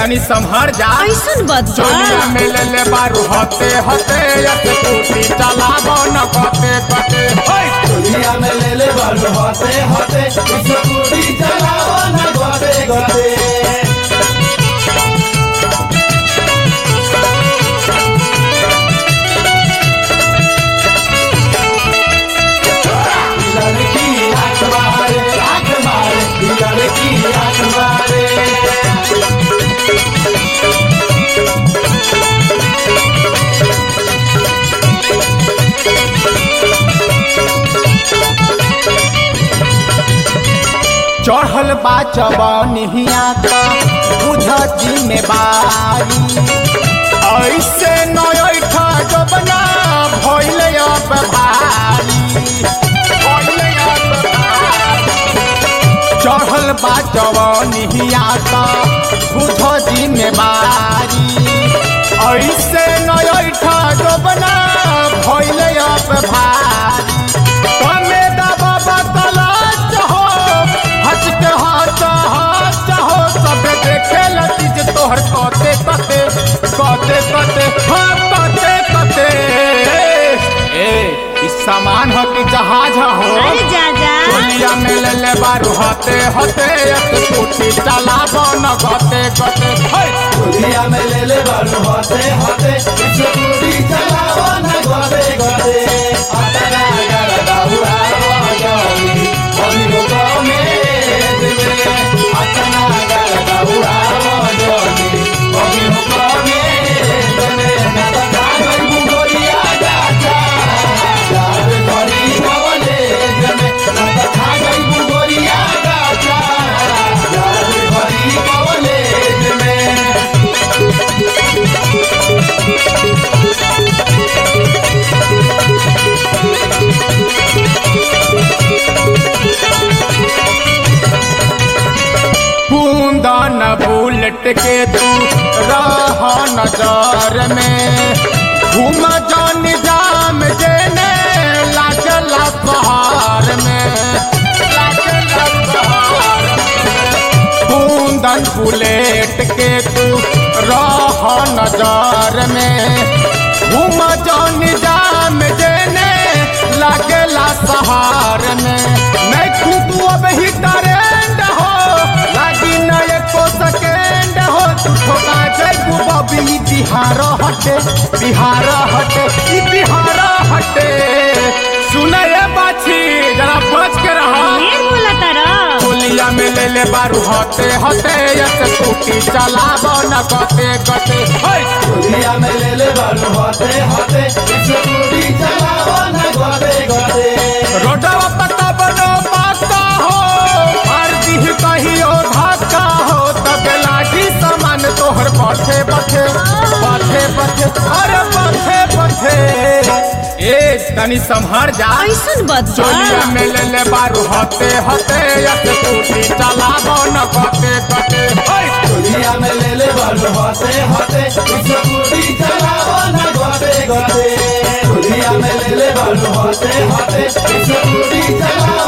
तनी संभर जा ऐसन बात बा चोलिया में ले ले बारू हते हते यत टूटी चलाबो न कते कते होय दुनिया में ले ले बालू होते होते स्कूटी चलाओ ना गोदे गोदे लड़की आंख मारे आंख मारे लड़की आंख मारे चढ़ल बा चबनिया का बुझ जिम्मेवारी ऐसे नयठा जबना भइले अब भारी भइले अब भारी। चढ़ल बा जवनिया का बुझ जिम्मेवारी ऐसे नयठा जबना भइले अब भारी कमे दबा बतलाच हो हच के हाथ हाथ हो सब देखे लतीज तोहर कते कते कते कते हाँ कते कते ए इस सामान हो कि जहाज हो अरे जा जा दुनिया में ले ले बारू हते हते एक टूटी चलाबो न गते गते हे दुनिया में ले ले बालू होते होते स्कूटी चलाओ ना गोदे गोदे अतरा कर दाऊरा जानी अभी लोगों में दिले अतना कर दाऊरा जानी अभी लोगों में दिले ना था कोई बुगोरिया जाचा यार करी कवले जमे ना था कोई बुगोरिया जाचा यार करी कवले जमे बूंदन बुलेट के तू रह नजर में घूम जान जाम जेने लागला बहार में लागला बहार में। बूंदन बुलेट के तू रह नजर में घूम जान जाम जेने लागला सहार में मैं खुद अब ही ट्रेंड हो लागी न एको सेकेंड हो तू ठोका जैबू बबी बिहार हटे बिहार हटे ई बिहार हटे सुने ये बाछी जरा बच के रहा ढेर बोला तारा टोलिया में ले ले बारू हते हते यस टूटी चलाबो न गते गते होय दुनिया में ले ले बालू होते होते स्कूटी चलाओ ना गोदे गोदे रोडवा पता बनो पाका हो हर दिह कहियो धक्का हो तब लाठी सामान तोहर बथे बथे बथे बथे अरे बथे बथे ए तनी संभर जा ऐसन बात बा चोलिया में ले ले बारू हते हते यस टूटी चलाबो न गते गते होय दुनिया में ले ले बालू होते होते स्कूटी चलाओ ना गोदे गोदे दुनिया में ले ले बालू होते होते स्कूटी चलाओ